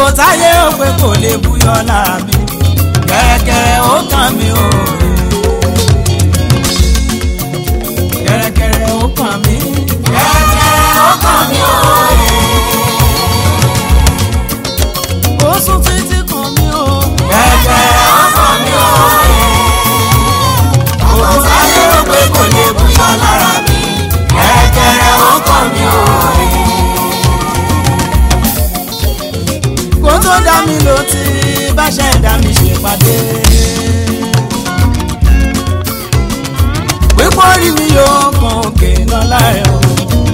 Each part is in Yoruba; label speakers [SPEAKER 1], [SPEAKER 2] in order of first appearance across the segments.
[SPEAKER 1] ògo táyé ó pé kò lè búyọ lára mi kẹ̀rẹ̀kẹ̀rẹ̀ ó kàn mí o. kẹ̀rẹ̀kẹ̀rẹ̀ ó kàn mí.
[SPEAKER 2] kẹ̀rẹ̀kẹ̀rẹ̀ ó kàn mí o.
[SPEAKER 1] ó sún títí kàn mí o.
[SPEAKER 2] kẹ̀rẹ̀kẹ̀rẹ̀ ó kàn mí o. ògo táyé ó pé kò lè búyọ lára mi kẹ̀rẹ̀kẹ̀rẹ̀ ó kàn mí o.
[SPEAKER 1] kó tó dá mi ló ti bá ṣe dá mi ṣèpàdé. pípọ́ rí mi yóò kan òkè lọ́la ẹ̀ o.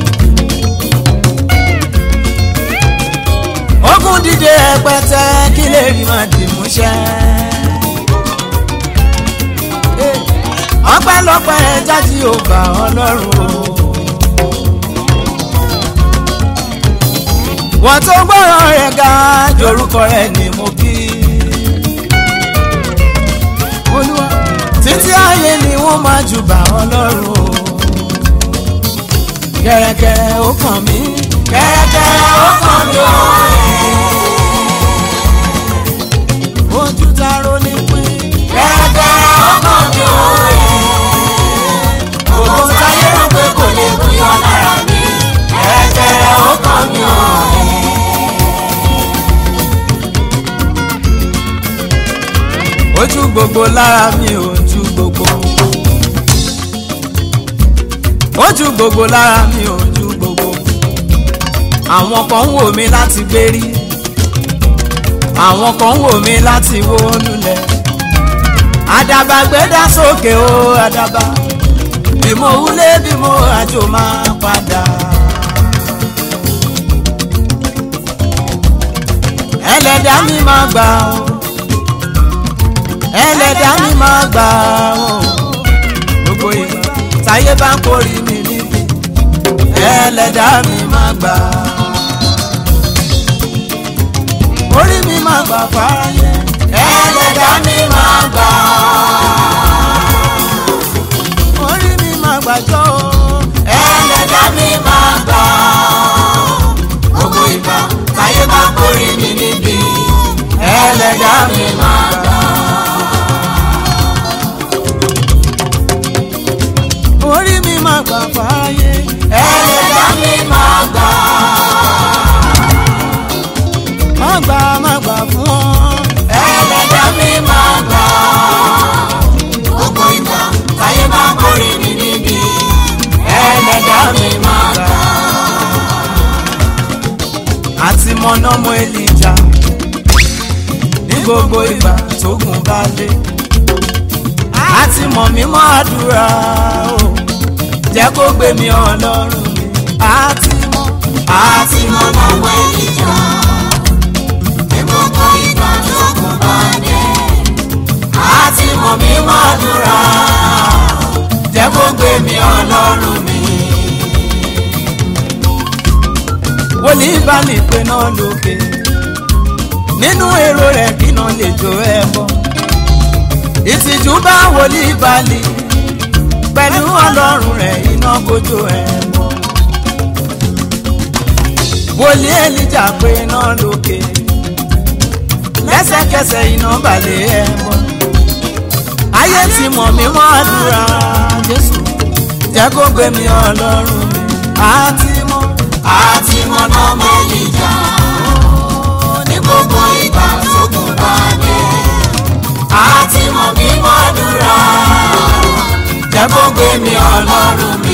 [SPEAKER 1] ogun dídé ẹpẹtẹ kí lè rí máa dì mú ṣẹ. ọpẹ́lọpẹ́ jáde ò bá ọlọ́run o. wọ́n tó gbọ́rọ̀ rẹ̀ ga jorúkọ rẹ̀ ni mo kí. olúwa títí ayé ni wọ́n máa jù bá ọlọ́run o. kẹ̀rẹ̀kẹ̀rẹ̀ ó kàn mí. kẹ̀rẹ̀kẹ̀rẹ̀ ó kàn mí o. ojú taro ní pín.
[SPEAKER 2] kẹ̀rẹ̀kẹ̀rẹ̀ ó kàn mí o. ògo táyé ó pé kò lè búyọ lára mi kẹ̀rẹ̀kẹ̀rẹ̀ ó kàn mí o.
[SPEAKER 1] ojú gbogbo lára mi ojú gbogbo ojú gbogbo lára mi ojú gbogbo àwọn kan ń wò mí láti gbérí àwọn kan ń wò mí láti wó lulẹ̀ àdàbà gbẹ́dá sókè o àdàbà bí mo wúlé bí mo àjò máa padà. ẹlẹ́dàá mi máa gbà ó ẹlẹ́dàá mi máa gbà ó gbogbo ìgbà táyé bá ń kórì mi níbi ẹlẹ́dàá mi máa gbà orí mi máa gbà fáráyé
[SPEAKER 2] ẹlẹ́dàá mi máa gbà
[SPEAKER 1] orí mi máa gbàjọ́ o
[SPEAKER 2] ẹlẹ́dàá mi máa gbà gbogbo ìgbà táyé bá kórè mi níbi ẹlẹ́dàá mi máa gbà.
[SPEAKER 1] orí mi máa gbà fáráyé
[SPEAKER 2] ẹlẹ́dàá mi máa gbà
[SPEAKER 1] má gbà má gbà fún ọ
[SPEAKER 2] ẹlẹ́dàá mi máa gbà gbogbo ìgbà táyé bá kórè mi níbi ẹlẹ́dàá mi máa gbà.
[SPEAKER 1] àti mọ̀nàmọ́ èlìjà ní gbogbo ìgbà tógun bá dé àti mọ̀ mímọ́ àdúrà o jẹ́ kó gbé mi ọlọ́run mi àti mọ̀
[SPEAKER 2] àti mọ̀nà wọ ìjà ní gbogbo ìgbà tó kù bá dé àti mọ̀ mí mọ́ àdúrà jẹ́ kó gbé mi ọlọ́run mi.
[SPEAKER 1] wòlíì bá lè pe náà lókè nínú èrò rẹ̀ kí náà lè jó ẹ bọ́ ìtìjú bá wòlíì bá lè pẹ̀lú ọlọ́run rẹ̀ iná kojú ẹ bọ́ wòlíì èlìjà pe náà lókè lẹ́sẹ̀kẹsẹ̀ iná balẹ̀ ẹ bọ́ ayé ti mọ̀ mí mọ́ àdúrà jésù jẹ́ kó gbé mi ọlọ́run mi àti mọ́
[SPEAKER 2] àti mọ̀nà wọ ìjà ní gbogbo ìgbà tó kù bá dé àti mọ̀ mí mọ́ àdúrà jẹ́ kó gbé mi ọlọ́run mi.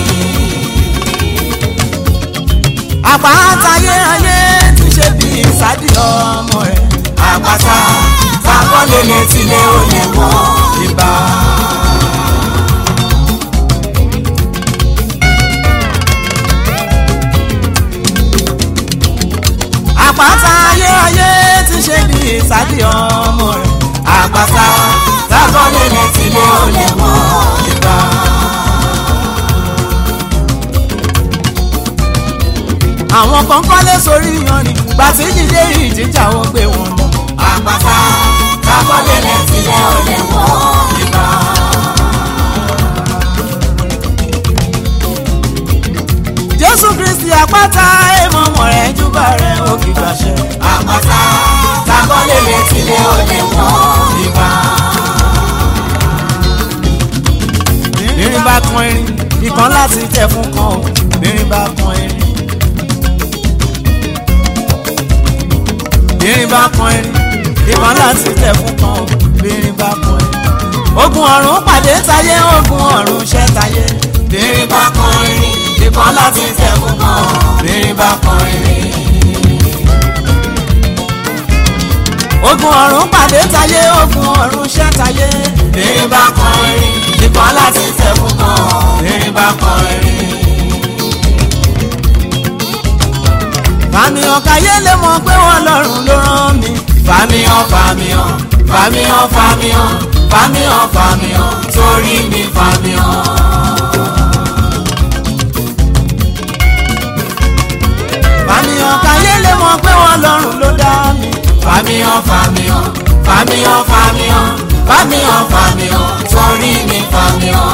[SPEAKER 1] àpátáyé ayé ti ṣe bí ìsádi ọmọ rẹ̀
[SPEAKER 2] àpáta tábọ́lé létí lé olè wọ́n.
[SPEAKER 1] ìbá. àpáta ayé ayé ti ṣe bí ìsádi ọmọ rẹ̀
[SPEAKER 2] àpáta tábọ́lé létí lé olè wọ́n.
[SPEAKER 1] ìbá. àwọn kan kọ́lé sórí yanrìn gbàtí jíjẹ́ ìjíjà wọn gbé wọn lọ.
[SPEAKER 2] àpáta tábọ́lé létí lé olè wọ́n.
[SPEAKER 1] ìbá. jésù kristi àpáta èèmọ̀ mọ̀ rẹ̀ júbà rẹ̀ ó kì í gbàṣẹ.
[SPEAKER 2] àpáta
[SPEAKER 1] bírin bá kan erin ìbọn láti tẹ̀ fún kan o bírin bá kan erin ogun ọ̀run pàdé táyé ogun ọ̀run ṣẹ́ táyé bírin bá kan erin ìbọn láti tẹ̀ fún kan o bírin bá kan erin. ogun ọ̀run pàdé táyé ogun ọ̀run ṣẹ́ táyé bírin bá kan erin ìbọn láti tẹ̀ fún kan o bírin bá kan erin. fàmìhàn káyé lè mọ̀ pé wọ́n lọ́rùn ló rán mi. fàmìhàn fàmìhàn fàmìhàn fàmìhàn fàmìhàn fàmìhàn torí mi fàmìhàn. fàmìhàn káyé lè mọ̀ pé wọ́n lọ́rùn ló dá mi. fàmìhàn fàmìhàn fàmìhàn fàmìhàn fàmìhàn fàmìhàn torí mi fàmìhàn.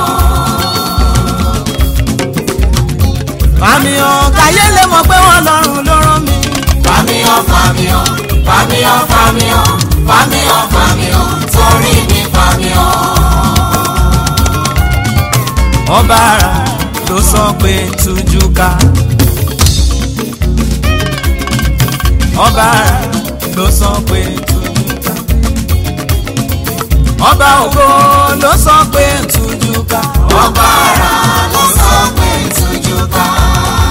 [SPEAKER 1] fàmìhàn káyé lè mọ̀ pé wọ́n lọ́rùn ló rán mi. fàmìhàn fàmìhàn fàmìhàn fàmìhàn fàmìhàn fàmìhàn torí mi fàmìhàn. ọba ara ló sọ pé tújú ká. ọba ara ló sọ pé tújú ká. ọba ògo ló sọ pé tújú ká.
[SPEAKER 2] ọba ara ló sọ pé tújú ká.